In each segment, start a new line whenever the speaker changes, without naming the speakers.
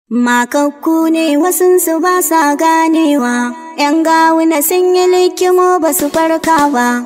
Makakku ne wasunsu ba sa ganewa, ‘yan gawuna sun yi likimo ba su farka ba.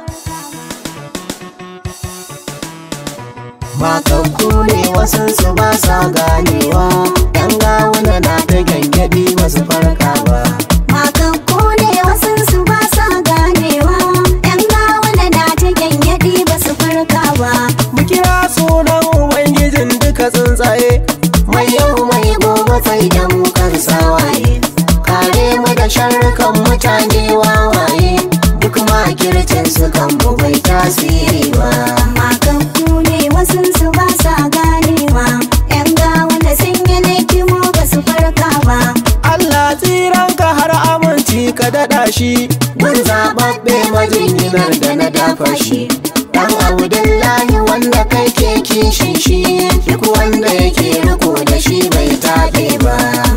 Makakku ne wasunsu ba sa ganewa, ‘yan gawuna na ta gyangyaɗi ba su farka ba.
Makakku ne wasunsu ba sa ganewa, ‘yan gawuna na ta gyangyaɗi ba su farka ba.
Mu kira sunan Ubangijin duka tsuntsaye, mai yau mai gobe sai da mu kan sawaye. Kare mu da sharrukan mutane wawaye, duk makircin su kan mu bai tasiri ba.
Makakku ne wasunsu ba sa ganewa, ‘yan gawuna sun yi likimo ba su farka ba.
Allah tsiranka har aminci ka daɗa shi, mun zaɓaɓɓe majinginar da na dafa shi. Dan Abdullahi wanda kai ke kishin shi, duk wanda yake riko da shi bai taɓe ba.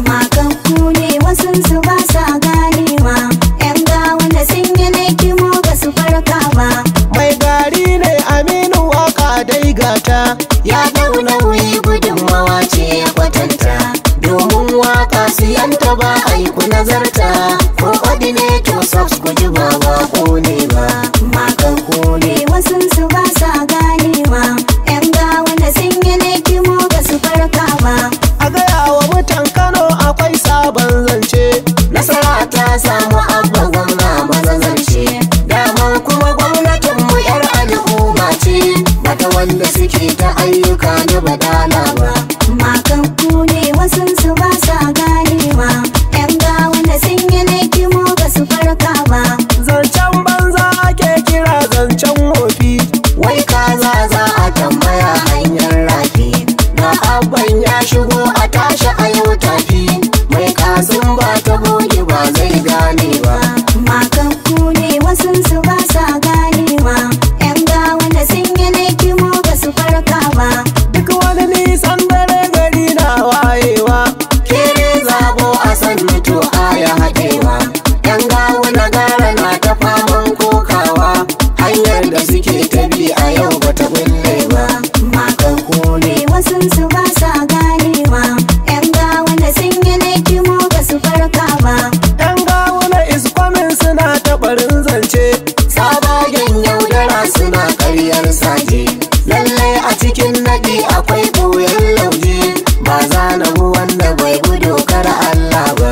Makakku ne wasunsu ba sa ganewa, ‘yan gawuna sun yi likimo ba su farka ba.
Mai gari ne Aminu waka dai gata, ya dau nauyi gudunmawa ce ya kwatanta. Domin waka siyanta ba aiku nazarta, ko ordinator subs ku ji ba ba ko ne ba.
Makakku ne wasunsu ba sa ganewa, ‘yan gawuna sun yi likimo ba su farka ba.
A gaya wa mutan Kano akwai sabon zance, nasara ta samu abba gwamna mazazance. Daman kuma gwamnatin mu yar al'umma ce, bata wanda suke ta ayyuka na badala ba.
Makakku ne wasunsu ba sa ganewa, ‘yan gawuna sun yi likimo ba su farka ba.
Zancen banza ake kira zancen wofi, wai kaza za a tambaya hanyar rafi. Na abban ya shigo a tashi a yau tafi, mai kasin ba ta goge ba zai gane ba.
Makakku ne wasunsu ba sa ganewa, ‘yan gawuna sun yi likimo ba su farka ba.
Duk wani nisan dare gari na wayewa, kere zabo a san mutu aya haɗewa. Yan gawo na gara na ta faman kokawa, hanyar da suke ta bi a yau bata bulle ba.
Makakku ne wasunsu ba sa ganewa, ‘yan gawuna sun yi likimo ba su farka ba.
Yan gawo na iskwamin suna ta barin zance, sabagen yaudara suna karyar saje. Lallai a cikin naɗi akwai ɓoyen lauje, ba za na bu wanda bai bi dokar Allah ba.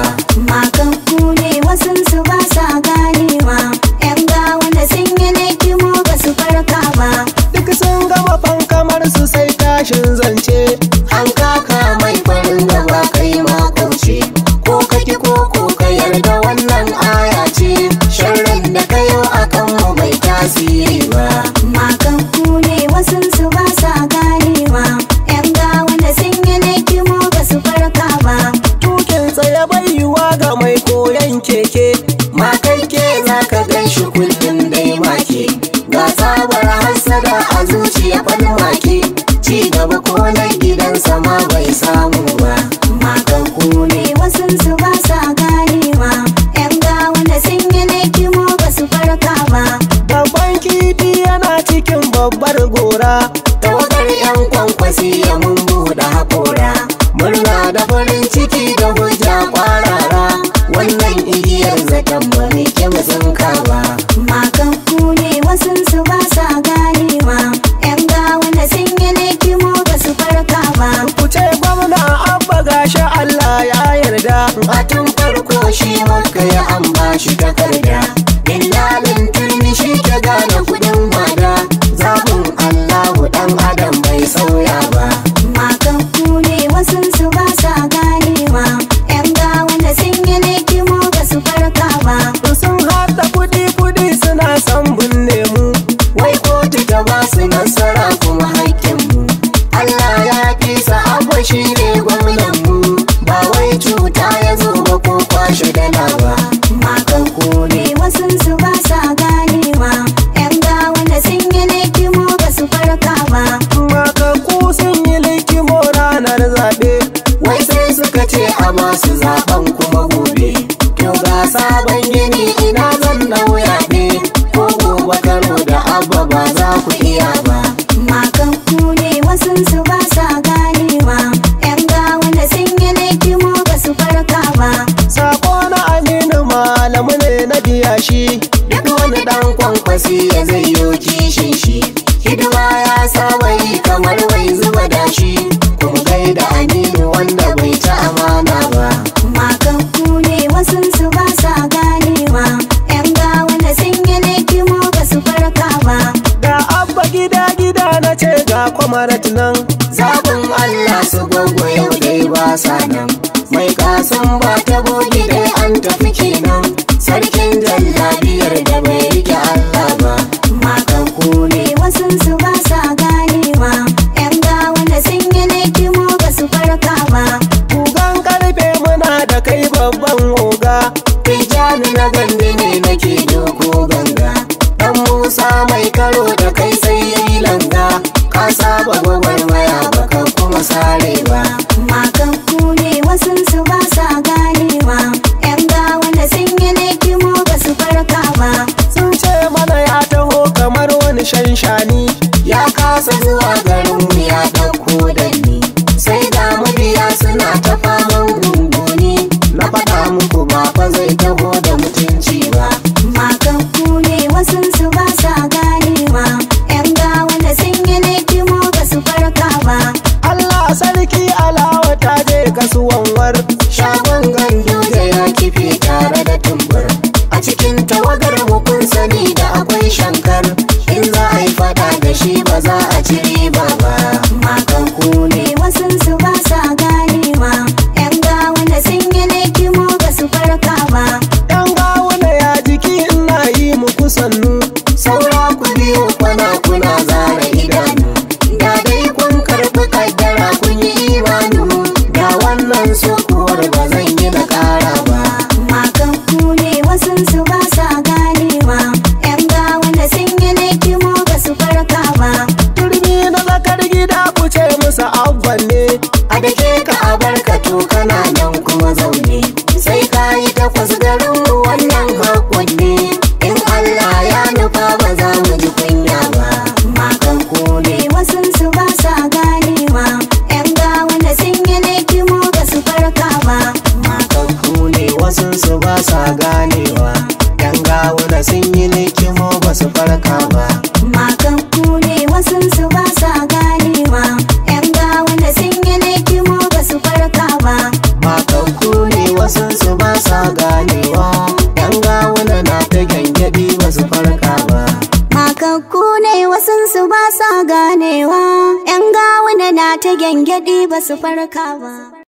Makakku ne wasunsu ba sa ganewa, ‘yan gawuna sun yi likimo ba su farka ba.
duk sun gama fankamar su sai tashin zance an kaka mai farin gaba kai makauce ko kaki ko ko ka yarda wannan aya ce sharrin da kayo akan mu bai tasiri ba
Makakku ne wasunsu ba sa ganewa, ‘yan gawuna sun yi likimo ba su farka ba.
tukin tsaye bai yiwa ga mai koyon keke makai ke za ka gan shi kullum dai make ga tsabar hassada a zuciya falmake ci gaba ko na gidansa ma bai samu ba
Makakku ne wasunsu ba sa ganewa, ‘yan gawuna sun yi likimo ba su farka ba.
Babban kifi yana cikin babbar gora Tawagar 'yan kwankwasi ya mun buɗe haƙora Murna da farin ciki da hujja kwarara Wannan igiyar zaton ba mai kyau sun ba
Makakku ne wasunsu ba sa ganewa, ‘yan gawuna sun yi likimo ba su farka ba.
Ku ce gwamna abba gashi Allah ya yarda A tun farko shi maka ya an ba shi takarda Dillalin turmi shi ke gane kudin wada Zabin Allahu ɗan adam bai sauya ba
Makakku ne wasunsu ba sa ganewa, ‘yan gawuna sun yi likimo ba su farka ba.
sun haɗa kuɗi-kuɗi suna son binne mu wai kotu ta ba su nasara kuma haƙƙinmu Allah ya fi abu shi ne gwamnanmu ba wai cuta ya zo ba ko kwashe dala ba
Makakku ne wasunsu ba sa ganewa, ‘yan gawuna sun yi likimo ba su farka ba.
makaku sun yi likimo ranar zaɓe wai sai suka ce a masu zaɓen kuma gobe to ga sabon gini ina zan nauya ne ko gobe karo da abba ba za ku iya ba
Makakku ne wasunsu ba sa ganewa, ‘yan gawuna sun yi likimo ba
mai kasan ba ta bogi dai an tafi kenan sarkin jallabiyar da bai rike Allah ba
Makaku ne wasunsu ba sa ganewa ‘Yan gawa da sun yi laikimo ba su farka ba
Kugan karfe muna da kai babban oga Tijjani na gandi ne nake doko ganga Dan Musa mai karo da kai sai yayi langa Ka saba gwagwarmaya baka kuma sare ba
Makaku ne wasunsu ba sa ganewa ‘Yan gawa da sun yi laikimo ba su farka ba
Sun ce mana ya taho kamar wani shanshani Ya kasa zuwa garinmu ya ɗauko danni Sai ga mabiya suna ta faman gunguni Na faɗa muku ba fa zai taho da mutunci ba
Makaku ne wasunsu ba sa ganewa ‘Yan gawa da sun yi laikimo ba su farka ba
Allah sarki alawa ta je kasuwan war shagon gandu da ya kife tare da tumbur a cikin tawagar mu kun sani da akwai shankar in za a yi fada da shi ba za a ci riba ba
Makaku ne wasunsu ba sa ganewa ‘Yan gawa da sun yi laikimo ba su farka ba
yan gawuna ya jiki ina yi muku sannu saura ku biyu kwana kuna zara idanu da dai kun karɓi kaddara kun yi imanu da wannan sukuwar ba zan yi na ƙara ba
Makaku ne wasunsu ba sa ganewa ‘Yan gawa da sun yi laikimo ba su farka ba
turmi na zakar gida ku ce musu abban ne a da ke ka a barkato kana nan kuma zaune sai ka yi takwas garin mu wannan hakon ne in Allah ya nufa ba za mu ji kunya ba
Makaku ne wasunsu ba sa ganewa ‘Yan gawa da sun yi laikimo ba su farka ba
makanku ne wasun su ba sa ganewa yan gawuna sun yi likimo ba su farka ba
Makaku ne wasunsu ba sa ganewa ‘Yan gawa da sun yi laikimo ba su farka ba
makanku ne wasun su ba sa ganewa yan gawuna na ta gyangyaɗi ba su farka ba
Makakku ne wasunsu ba sa ganewa ‘Yan gawa na ta gyangyaɗi ba su farka ba